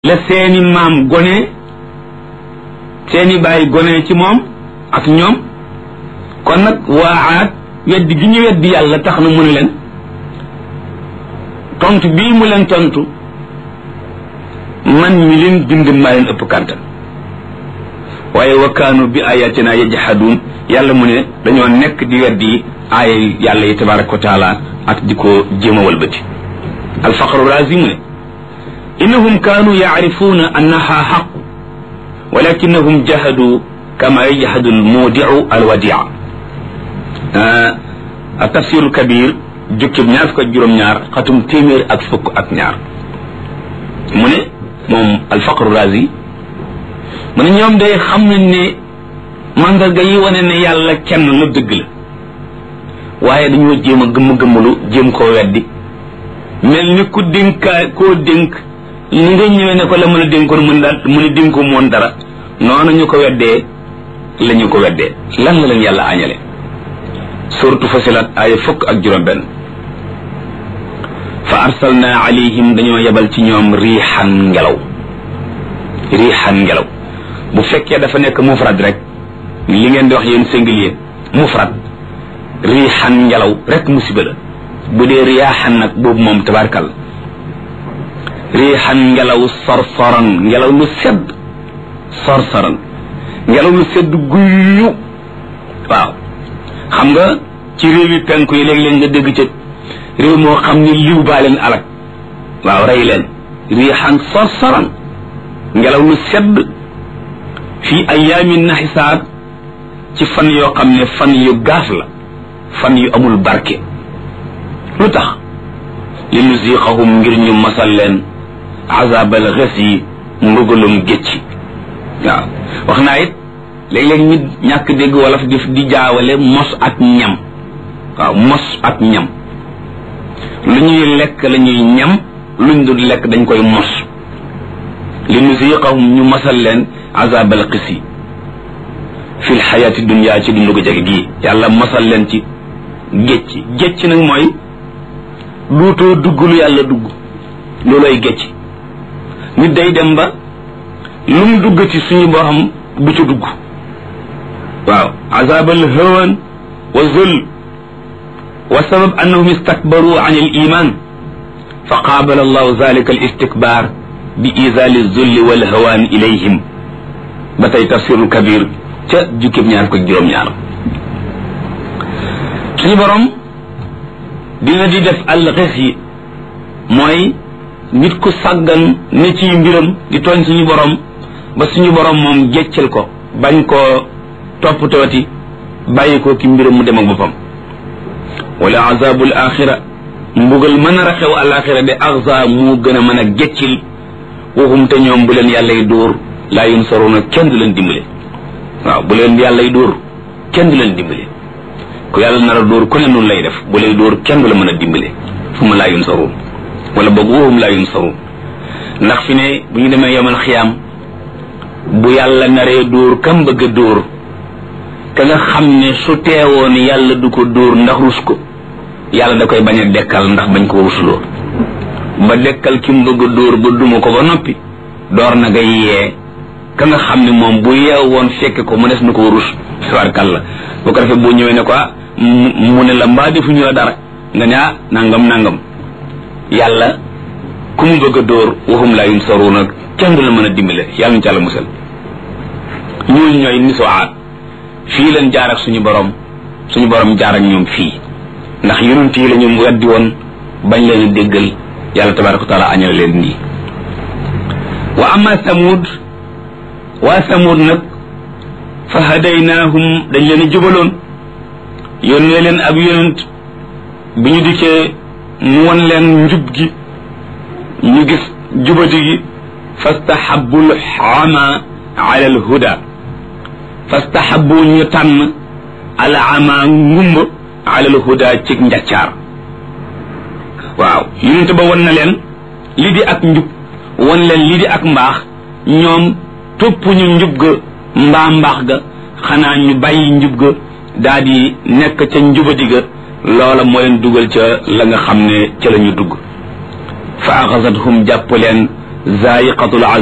la seeni maam gone seeni baay gone ci moom ak ñoom kon nag waa aat weddi gi ñu weddi yàlla tax na mu ne leen tontu bii mu leen tontu man mi leen bind maa leen ëpp kàntan waaye wa kaanu bi ayatina yajhaduun yàlla mu ne dañoo nekk di weddi aaya yàlla yi tabaraka wa taala ak di ko jéem a walbati alfaqru razi mu ne innahum kaanu yacrifuuna annaha xaq walakinahum jahadu kama yajhadu almuudiu alwadia a tafsiru kabir jukkib ñaar fukk ak juróom-ñaar xatum téeméer ak fukk ak ñaar mu ne moom alfaqru razi mu ne ñoom day xam nañ ne mandarga yi wane ne yàlla kenn la dëgg la waaye dañoo jéem a gëmm-gëmmalu jéem koo weddi mel ni ku dénkaa koo dénk ni nga ñëwee ne ko la mën a dénkoon mën daal mu ne dénko moon dara noonu ñu ko weddee la ñu ko weddee lan la leen yàlla añale suratu fasilat aaya fukk ak juróom benn fa arsalna alayhim dañoo yebal ci ñoom riixan ngelaw riixan ngelaw bu fekkee dafa nekk mufrad rek li ngeen di wax yéen singulier mufrad riixan ngelaw rek musiba la bu dee riyaaxan nag boobu moom tabarkal riixan ngelaw sorsoran ngelaw lu sedd sorsoran ngelaw lu sedd guyyu waaw xam nga ci réew yi penku yi léeg-léeg nga dégg ca réew moo xam ni liw baa leen alak waaw rey leen riixan sorsoran ngelaw lu sedd fii ayaamin naxisaat ci fan yoo xam ne fan yu gaaf la fan yu amul barke lu tax li nuziqahum ngir ñu masal leen azabal xes yi mbugalum gécci waaw wax naa it léeg-léeg ñu ñàkk dégg wolof di di jaawale mos ak ñam waaw mos ak ñam lu ñuy lekk la ñuy ñam luñ dul lekk dañ koy mos li nuziqahum ñu masal leen azabal xis yi fi lxayaati dunia ci dundu ko jege gii yàlla masal leen ci gécci gécci nag mooy duutoo dugg lu yàlla dugg looloy gécci nit day dem ba lu mu duggati suñu borom du ci dugg waaw azabal hawan wa zul wa sabab annahum istakbaru an al iman fa qaabala allahu zalika al istikbar bi izali zulli wal hawan ilayhim ba tey tafsirul kabir ca jukkib ñaar ko juróom-ñaar suñu borom dina di def alxes yi mooy nit ku sàggan ne ci mbiram di tooñ suñu borom ba suñu borom moom jeccal ko bañ koo toppatooti bàyyi ko ki mbiram mu dem ak boppam wala azabul axira mbugal mën a raxew alaxira de axza mu gën a mën a geccil waxum te ñoom bu leen yàlla y dóor laa yunsaruna kenn du leen dimbale waaw bu leen yàlla y dóor kenn du leen dimbale ku yàlla nar a dóor ku ne noonu lay def bu lay dóor kenn du la mën a dimbale fu ma laa yunsaruun wala boog waxum laa yunsaruun ndax fi ne bu ñu demee yomal xiyaam bu yàlla naree dóor kam bëgg a dóor ka nga xam ne su teewoon yàlla du ko dóor ndax rus ko yàlla da koy bañ a dekkal ndax bañ ko rusuloo ba dekkal ki mu bëgg a dóor ba duma ko ba noppi door na nga yee ka nga xam ne moom bu yeew woon fekke ko mu des na ko rus tabarkalla bu ko defee boo ñëwee ne ko mu ne la mbaa defuñu la dara nga ne ah nangam nangam yàlla ku mu bëgg a dóor waxum laa yunsaruuna kenn du la mën a dimbale yàlla ñu ci àlla musal ñooñu ñooy nisoaat fii leen jaar ak suñu borom suñu borom jaar ak ñoom fii ndax yonent yi la ñu weddi woon bañ leen a déggal yàlla tabaraka wa taala añal leen nii wa ama samud waa samud nag fa hadaynaahum dañ leen a jubaloon yónnee leen ab yonent bi ñu dikkee mu won leen njub gi ñu gis jubati gi fastahabu lxama ala alhuda fastahabu ñu tànn al ama ngumba ala alhuda ci njaccaar waaw yonent ba won na leen li di ak njub won leen li di ak mbaax ñoom topp ñu njub ga mbaa mbaax ga xanaa ñu bàyyi njub ga daa di nekk ca njubadi ga loola moo leen dugal ca la nga xam ne ca la ñu dugg fa axasathum jàpp leen zaiqatul